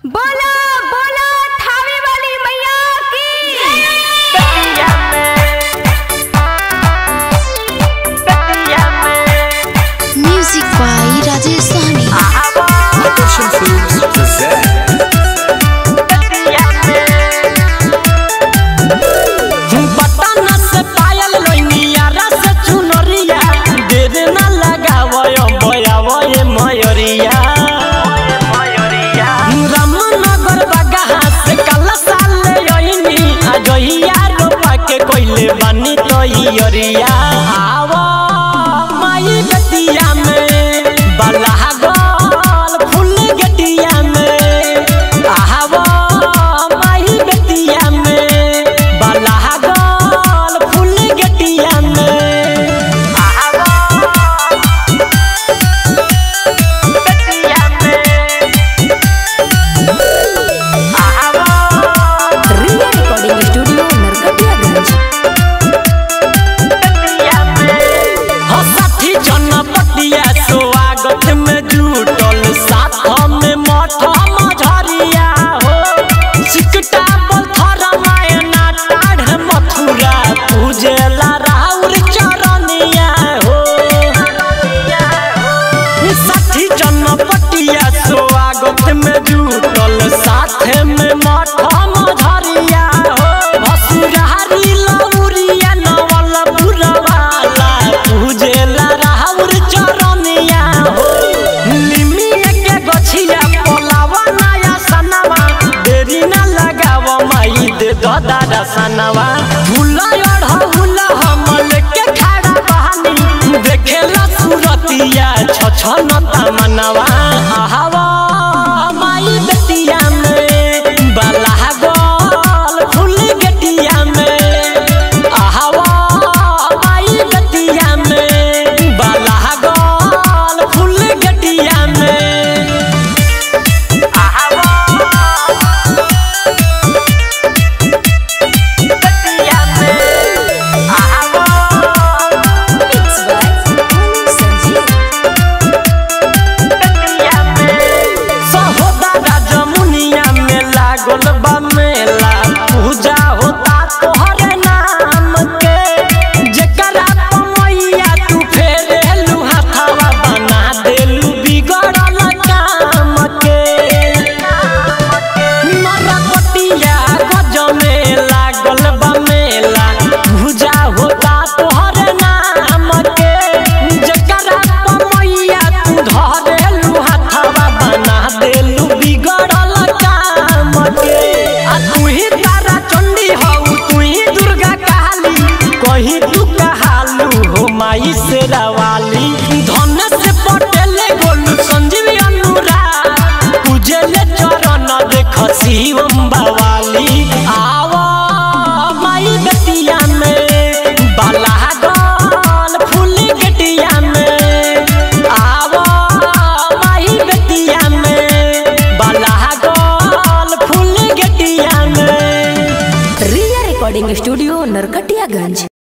बोला बोला थावे वाली मैया की कटिया में कटिया में Music by Rajesh Sahni. आवा Production Films present कटिया में बटन से पायल लोनिया रस चुनरिया देर न लगावय बयावय मयरिया रामनगर बगहा से कल साल यइनी अजहिया रोपा के कोइले बनी तैयरिया आवा माई गतिया में बलहा गोल फूल गटिया में आवा माई गतिया में बलहा गोल फूल गटिया में आवा गटिया में आवा रिया रिकॉर्डिंग स्टूडियो नरकटियागंज हसठी जनपटिया स्वागत में जुटल साथ में मठ मझरिया हो सिकटा पत्थर मायना टाढ़ मथुरा पूजेला राउर चरनिया हो साठी जनपटिया स्वागत में जुटल साथ में मठ मझरिया हो भसुरारी लौरिया नवल पुरवाला पूजेला राहुर चरनिया हो निमिया के गछिया पोलावा नया सनवा देरी न लगाव माई दे ददा सनवा भूला अढ़हुला हमल के खड़ा बहानी देखेला सुरतिया छछन तमनवा आहावा माई बेटिया में बलहा गोल फूल गटिया में आहावा माई बेटिया में बलहा गोल फूल गटिया में आहावा गटिया में आहावा मिक्स बाय संजीव सहोदरा जमुनिया में लागल बा मेला पूजा होता तोहरे नाम के जेकरा मैया तू फेरेलू हाथवा बना देलू बिगड़ल काम के नरकटिया गज में लागल बा मेला पूजा होता तोहरे नाम के जेकरा मैया तू धरेलू हाथवा बना देलू बिगड़ल काम के आ तू ही तारा चंडी हऊ तू ही दुर्गा काली कहीं तू कहालू हो माई से रवाली धन से पटेले गोलू संजीवी अनुराग पूजले चरण देख शिवम बवाली आवा माई बेटिया में बलहा गोल फूल गटिया में आवा माई बेटिया में बलहा गोल फूल गटिया में रिया रिकॉर्डिंग स्टूडियो नरकटियागंज